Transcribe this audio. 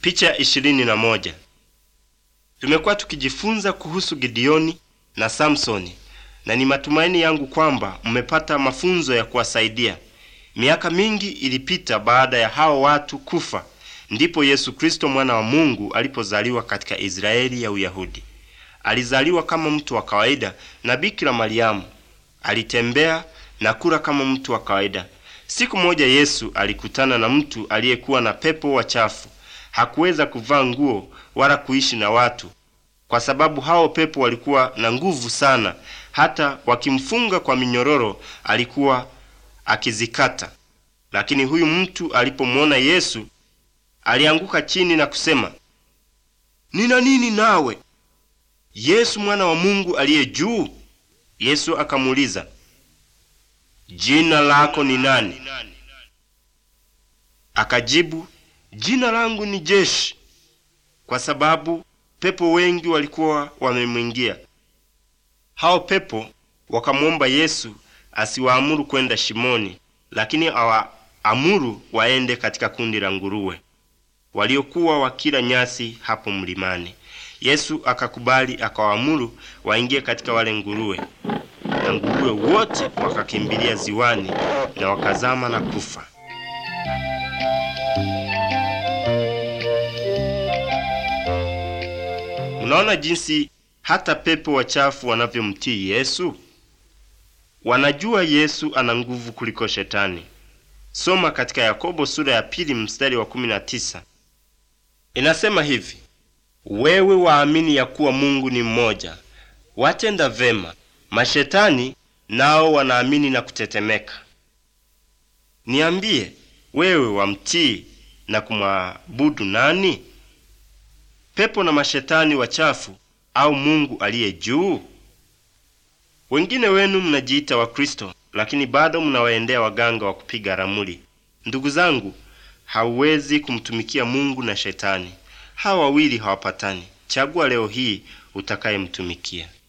Picha ishirini na moja. Tumekuwa tukijifunza kuhusu Gideoni na Samsoni na ni matumaini yangu kwamba mmepata mafunzo ya kuwasaidia. Miaka mingi ilipita baada ya hao watu kufa, ndipo Yesu Kristo mwana wa Mungu alipozaliwa katika Israeli ya Uyahudi. Alizaliwa kama mtu wa kawaida na Bikira Mariamu. Alitembea na kula kama mtu wa kawaida. Siku moja Yesu alikutana na mtu aliyekuwa na pepo wachafu. Hakuweza kuvaa nguo wala kuishi na watu, kwa sababu hao pepo walikuwa na nguvu sana, hata wakimfunga kwa minyororo alikuwa akizikata. Lakini huyu mtu alipomwona Yesu alianguka chini na kusema, nina nini nawe, Yesu mwana wa Mungu aliye juu? Yesu akamuuliza, jina lako ni nani? Akajibu, jina langu ni Jeshi, kwa sababu pepo wengi walikuwa wamemwingia. Hao pepo wakamwomba Yesu asiwaamuru kwenda shimoni, lakini awaamuru waende katika kundi la nguruwe waliokuwa wakila nyasi hapo mlimani. Yesu akakubali, akawaamuru waingie katika wale nguruwe, na nguruwe wote wakakimbilia ziwani na wakazama na kufa. Unaona jinsi hata pepo wachafu wanavyomtii Yesu. Wanajua Yesu ana nguvu kuliko Shetani. Soma katika Yakobo sura ya pili mstari wa kumi na tisa. Inasema hivi: wewe waamini ya kuwa Mungu ni mmoja, watenda vema. Mashetani nao wanaamini na kutetemeka. Niambie, wewe wamtii na kumwabudu nani? Pepo na mashetani wachafu au Mungu aliye juu? Wengine wenu mnajiita Wakristo, lakini bado mnawaendea waganga wa kupiga ramli. Ndugu zangu, hauwezi kumtumikia Mungu na Shetani. Hawa wawili hawapatani. Chagua leo hii utakayemtumikia.